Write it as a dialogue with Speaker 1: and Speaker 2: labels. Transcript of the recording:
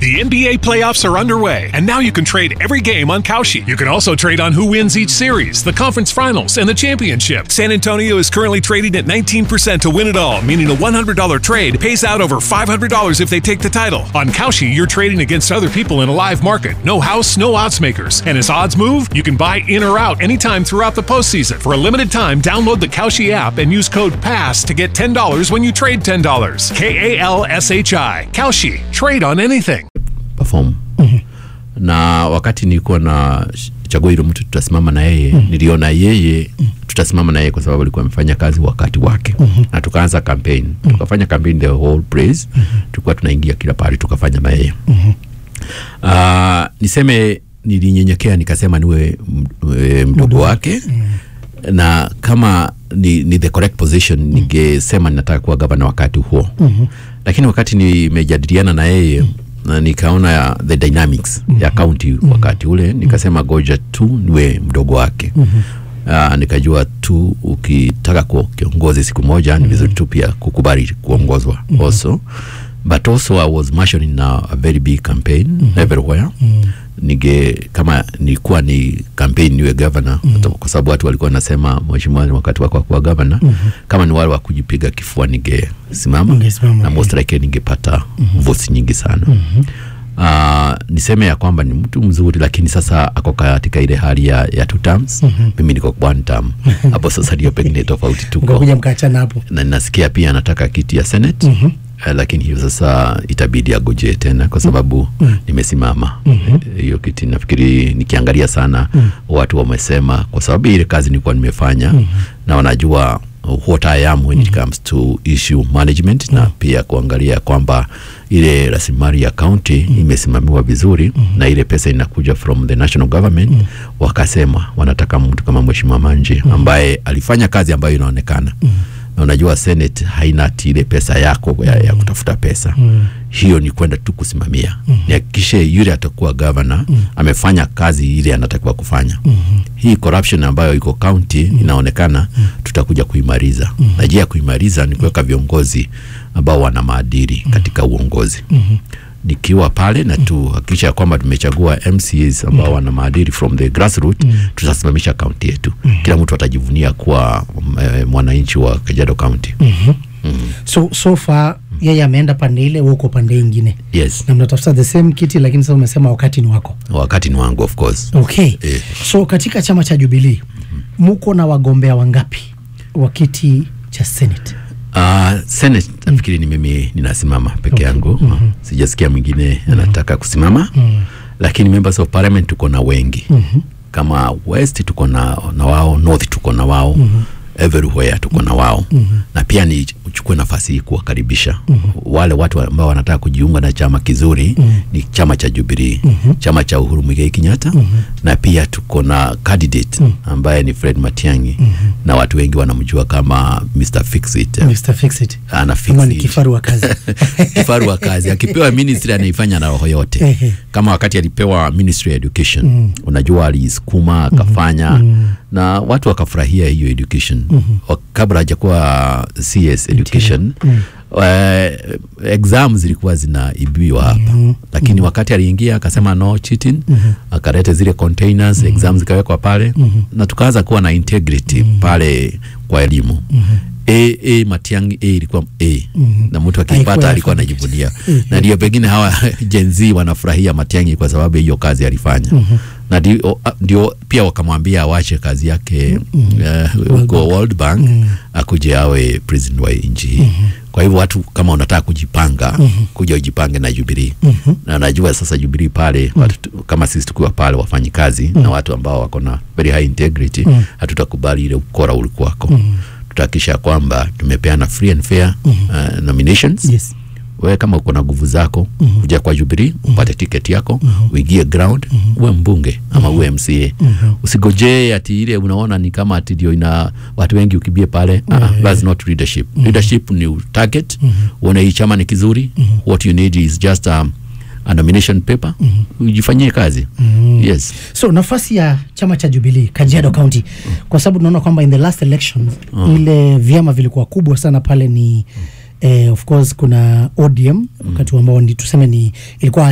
Speaker 1: The NBA playoffs are underway, and now you can trade every game on Kalshi. You can also trade on who wins each series, the conference finals, and the championship. San Antonio is currently trading at 19% to win it all, meaning a $100 trade pays out over $500 if they take the title. On Kalshi, you're trading against other people in a live market. No house, no odds makers. And as odds move, you can buy in or out anytime throughout the postseason. For a limited time, download the Kalshi app and use code PASS to get $10 when you trade $10. K A L S H I. Kalshi. Trade on anything.
Speaker 2: perform na wakati nilikuwa na chagua hilo mtu tutasimama na yeye niliona yeye tutasimama na yeye kwa sababu alikuwa amefanya kazi wakati wake na tukaanza campaign tukafanya campaign the whole praise tulikuwa tunaingia kila pahali tukafanya na yeye uh, niseme nilinyenyekea nikasema niwe m- e, mdogo wake na kama ni, ni the correct position ningesema ninataka kuwa gavana wakati huo lakini wakati nimejadiliana na yeye na nikaona ya the dynamics ya county wakati ule nikasema goja tu niwe mdogo wake Uh, nikajua tu ukitaka kuwa kiongozi siku moja ni vizuri tu pia kukubali kuongozwa also but also I was marshalling na a very big campaign everywhere nige kama nilikuwa ni campaign niwe governor kwa sababu watu walikuwa nasema mheshimiwa wakati wako wa kuwa governor kama ni wale wa kujipiga kifua ningesimama
Speaker 3: Ungesimama,
Speaker 2: na most likely ningepata votes nyingi sana Uh, niseme ya kwamba ni mtu mzuri lakini sasa ako katika ile hali ya, ya two terms mimi niko one term hapo sasa ndio pengine tofauti tuko
Speaker 3: mkakuja mkaachana hapo
Speaker 2: na ninasikia pia anataka kiti ya senate mm-hmm. Uh, lakini hiyo sasa itabidi agojee tena kwa sababu mm-hmm. nimesimama mm-hmm. hiyo kiti nafikiri nikiangalia sana mm-hmm. watu wamesema kwa sababu ile kazi nilikuwa nimefanya mm-hmm. na wanajua what I am when it comes to issue management na pia kuangalia kwamba ile rasilimali ya county imesimamiwa vizuri na ile pesa inakuja from the national government wakasema wanataka mtu kama mheshimiwa Manje ambaye alifanya kazi ambayo inaonekana na unajua senate haina ati ile pesa yako ya, ya kutafuta pesa hiyo ni kwenda tu kusimamia nihakikishe yule atakuwa governor amefanya kazi ile anatakiwa kufanya hii corruption ambayo iko county inaonekana tutakuja kuimaliza na njia ya kuimaliza ni kuweka viongozi ambao wana maadili katika uongozi nikiwa pale na tuhakikisha ya kwamba tumechagua MCAs ambao wana maadili from the grassroots tutasimamisha kaunti yetu kila mtu atajivunia kuwa eh, mwananchi wa Kajiado County
Speaker 3: so so far yeye ameenda pande ile wewe uko pande ingine
Speaker 2: yes
Speaker 3: na mnatafuta the same kiti lakini sasa umesema wakati ni wako
Speaker 2: wakati ni wangu of course
Speaker 3: okay
Speaker 2: Eh.
Speaker 3: so katika chama cha jubilii muko na wagombea wangapi wa kiti cha senate
Speaker 2: Uh, Senate nafikiri ni mimi ninasimama peke yangu sijasikia mwingine anataka kusimama lakini members of parliament tuko na wengi kama west tuko na, na wao north tuko na wao everywhere tuko na wao na pia ni uchukue nafasi hii kuwakaribisha wale watu ambao wanataka kujiunga na chama kizuri ni chama cha Jubilee chama cha Uhuru Muigai Kenyatta na pia tuko na candidate ambaye ni Fred Matiang'i na watu wengi wanamjua kama Mr. Fixit
Speaker 3: Mr. Fixit
Speaker 2: ana fix
Speaker 3: kama ni
Speaker 2: it.
Speaker 3: kifaru wa kazi
Speaker 2: kifaru wa kazi akipewa ministry anaifanya na roho yote
Speaker 3: Ehe.
Speaker 2: kama wakati alipewa ministry ya education unajua aliisukuma akafanya na watu wakafurahia hiyo education Wa- kabla hajakuwa cs education eh, exam zilikuwa zinaibiwa hapa lakini wakati aliingia akasema no cheating akaleta zile containers exam zikawekwa pale na tukaanza kuwa na integrity pale kwa elimu A, A Matiang'i A ilikuwa A na mtu
Speaker 3: Haikuwa
Speaker 2: akipata alikuwa
Speaker 3: alphabet.
Speaker 2: anajivunia na ndio pengine hawa Gen Z wanafurahia Matiang'i kwa sababu ya hiyo kazi alifanya na ndio, ndio pia wakamwambia awache kazi yake eh, huko World Bank akuje awe president wa nchi hii kwa hivyo watu kama unataka kujipanga kuja ujipange na Jubilee na najua sasa Jubilee pale watu, kama sisi tukiwa pale wafanyi kazi na watu ambao wako na very high integrity hatutakubali ile ukora ulikuwako tutahakikisha kwamba tumepeana free and fair uh, nominations
Speaker 3: yes
Speaker 2: wewe kama uko na nguvu zako mm-hmm. kuja kwa Jubilee upate tiketi yako mm-hmm. uingie ground mm-hmm. uwe mbunge ama uwe MCA mm-hmm. usigojee ati ile unaona ni kama ati ndio ina watu wengi ukibie pale mm-hmm. uh, that's not leadership mm-hmm. leadership ni target mm-hmm. uone hii chama ni kizuri mm-hmm. what you need is just um, a nomination paper mm-hmm. ujifanyie kazi mm-hmm. yes
Speaker 3: so nafasi ya chama cha Jubilee Kajiado County kwa sababu tunaona kwamba in the last election ile vyama vilikuwa kubwa sana pale ni eh, of course kuna ODM wakati ambao ni tuseme ni ilikuwa